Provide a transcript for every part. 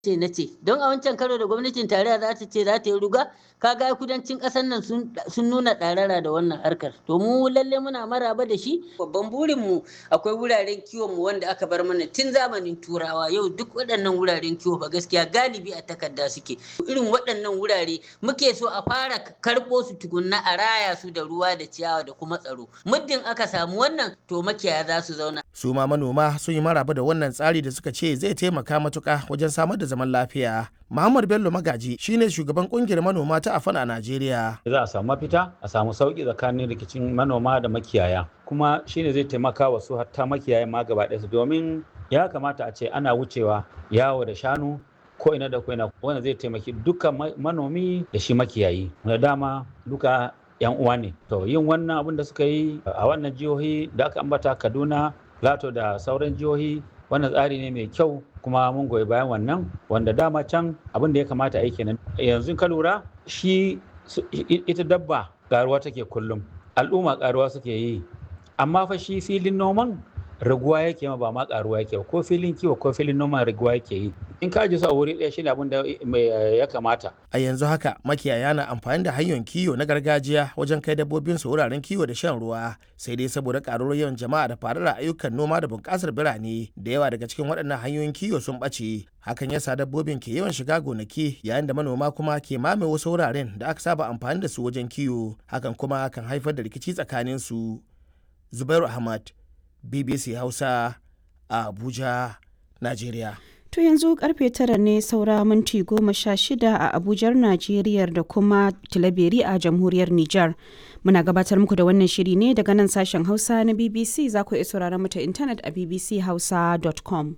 ce na ce don a wancan karo da gwamnatin tarayya za ta ce za ta yi ruga kaga kudancin ƙasar nan sun nuna ɗarara da wannan harkar to mu lalle muna maraba da shi babban burin mu akwai wuraren kiwon mu wanda aka bar mana tun zamanin turawa yau duk waɗannan wuraren kiwo ba gaskiya galibi a takarda suke irin waɗannan wurare muke so a fara karɓo su tukunna a raya su da ruwa da ciyawa da kuma tsaro muddin aka samu wannan to makiyaya za su zauna su ma manoma sun yi maraba da wannan tsari da suka ce zai taimaka matuka wajen samar da zaman lafiya Muhammad Bello Magaji shine shugaban kungiyar manoma ta Afan a Najeriya. Za a samu mafita, a samu sauki tsakanin rikicin manoma da makiyaya. Kuma shine zai taimaka wa su hatta makiyaya ma gaba ɗaya domin ya kamata a ce ana wucewa yawo da shanu ko ina da ko ina wanda zai taimaki duka manomi da shi makiyayi. Da dama duka yan uwa ne. To yin wannan abin da suka yi a wannan jihohi da aka ambata Kaduna, Lato da sauran jihohi wannan tsari ne mai kyau kuma mun goyi bayan wannan wanda dama can abin da ya kamata a yi kenan yanzu ka lura shi ita dabba karuwa take kullum al'umma karuwa suke yi amma fa shi filin noman raguwa yake ma ba ma karuwa yake ba ko filin kiwo ko filin noman raguwa yake yi in ka ji su a wuri ɗaya shine abin da ya kamata a yanzu haka makiyaya na amfani da hanyoyin kiwo na gargajiya wajen kai dabbobin su wuraren kiwo da shan ruwa sai dai saboda karuwar yawan jama'a da faruwar ayyukan noma da bunƙasar birane da yawa daga cikin waɗannan hanyoyin kiwo sun ɓace hakan yasa dabbobin ke yawan shiga gonaki yayin da manoma kuma ke mame wasu wuraren da aka saba amfani da su wajen kiwo hakan kuma kan haifar da rikici tsakanin su zubairu ahmad bbc hausa a abuja najeriya To yanzu karfe tara ne saura minti goma sha shida a Abujar Najeriya da kuma Tilaberi a Jamhuriyar Nijar. Muna gabatar muku da wannan shiri ne daga nan sashen Hausa na BBC za ku iya sauraron mu ta intanet a bbchausa.com.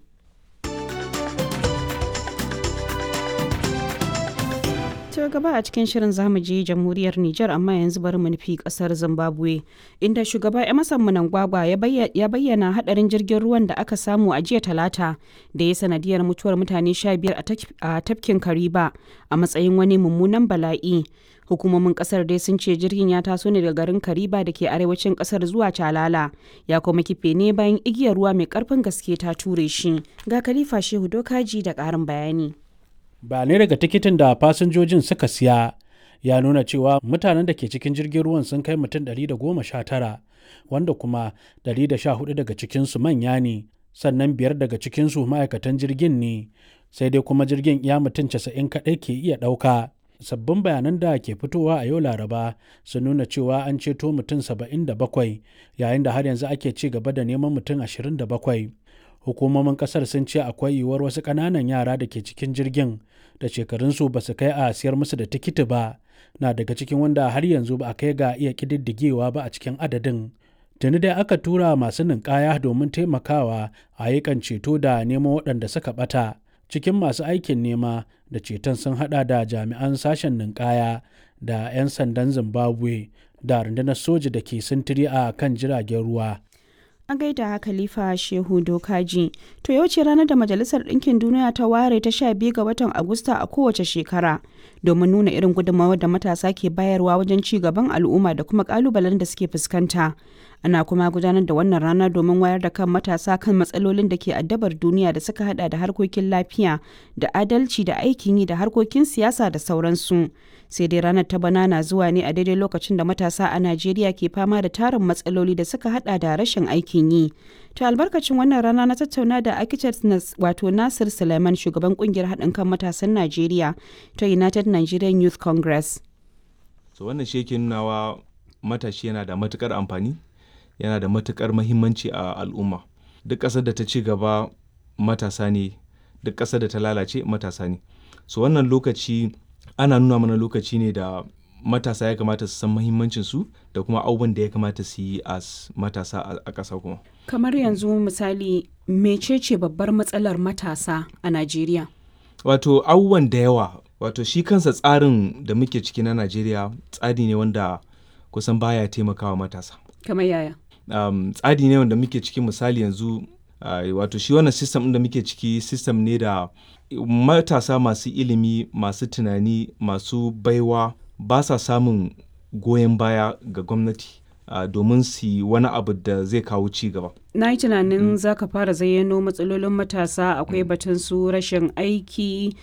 To gaba a cikin shirin zamu je jamhuriyar Nijar amma yanzu bari mu nufi kasar Zimbabwe inda shugaba Emerson Mnangagwa ya bayyana hadarin jirgin ruwan da aka samu a jiya talata da ya sanadiyar mutuwar mutane 15 a tafkin Kariba a matsayin wani mummunan bala'i. Hukumomin kasar dai sun ce jirgin ya taso ne daga garin Kariba da ke arewacin kasar zuwa Calala ya kuma kife ne bayan igiyar ruwa mai karfin gaske ta ture shi. Ga Khalifa Shehu Dokaji da ƙarin bayani. bayanai daga tikitin da fasinjojin suka siya ya nuna cewa mutanen da ke cikin jirgin ruwan sun kai mutum 119 wanda kuma 114 daga cikinsu manya ne sannan biyar daga cikinsu ma'aikatan jirgin ne sai dai kuma jirgin ya mutum 90 kaɗai ke iya ɗauka sabbin bayanan da ke fitowa a yau laraba sun nuna cewa an ceto mutum 77 yayin da har yanzu ake ci gaba da neman mutum 27 hukumomin kasar sun ce akwai yiwuwar wasu ƙananan yara da ke cikin jirgin da shekarunsu ba su kai a siyar musu da tikiti ba na daga cikin wanda har yanzu ba a kai ga iya ƙididdigewa ba a cikin adadin tuni dai aka tura masu ninkaya domin taimakawa a yakan ceto da neman waɗanda suka ɓata cikin masu aikin nema da ceton sun hada da jami'an sashen ninkaya da 'yan sandan zimbabwe da rundunar soja da ke sintiri a kan jiragen ruwa a gaida khalifa shehu dokaji to yau ce ranar da majalisar ɗinkin duniya ta ware ta sha biyu ga watan agusta a kowace shekara domin nuna irin gudunmawar da matasa ke bayarwa wajen ci gaban al'umma da kuma kalubalen da suke fuskanta ana kuma gudanar da wannan rana domin wayar da kan matasa kan matsalolin da ke addabar duniya da suka hada da harkokin lafiya da adalci da aikin yi da harkokin siyasa da sauransu sai dai ranar ta bana na zuwa ne a daidai lokacin da matasa a najeriya ke fama da tarin matsaloli da suka hada da rashin aikin yi to albarkacin wannan rana na tattauna da architect wato nasir suleiman shugaban kungiyar haɗin kan matasan najeriya ta united nigerian youth congress so wannan shi yake nunawa matashi yana da matukar amfani yana da matukar mahimmanci a al'umma duk ƙasar da ta ci gaba matasa ne duk ƙasar da ta lalace matasa ne so wannan lokaci ana nuna mana lokaci ne da matasa ya kamata su san mahimmancin su da kuma abubuwan da ya kamata su yi a matasa a ƙasa kuma kamar yanzu misali mecece babbar matsalar matasa a najeriya wato abubuwan da yawa wato shi kansa tsarin da muke ciki na najeriya tsari ne wanda kusan baya taimakawa matasa kamar yaya um, tsari ne wanda muke ciki misali yanzu uh, wato shi wannan system da muke ciki system ne da matasa masu ilimi masu tunani masu baiwa ba sa samun goyon baya ga gwamnati uh, domin su yi wani abu da zai kawo ci gaba. na yi tunanin za ka fara zayyano matsalolin matasa akwai batun su rashin aiki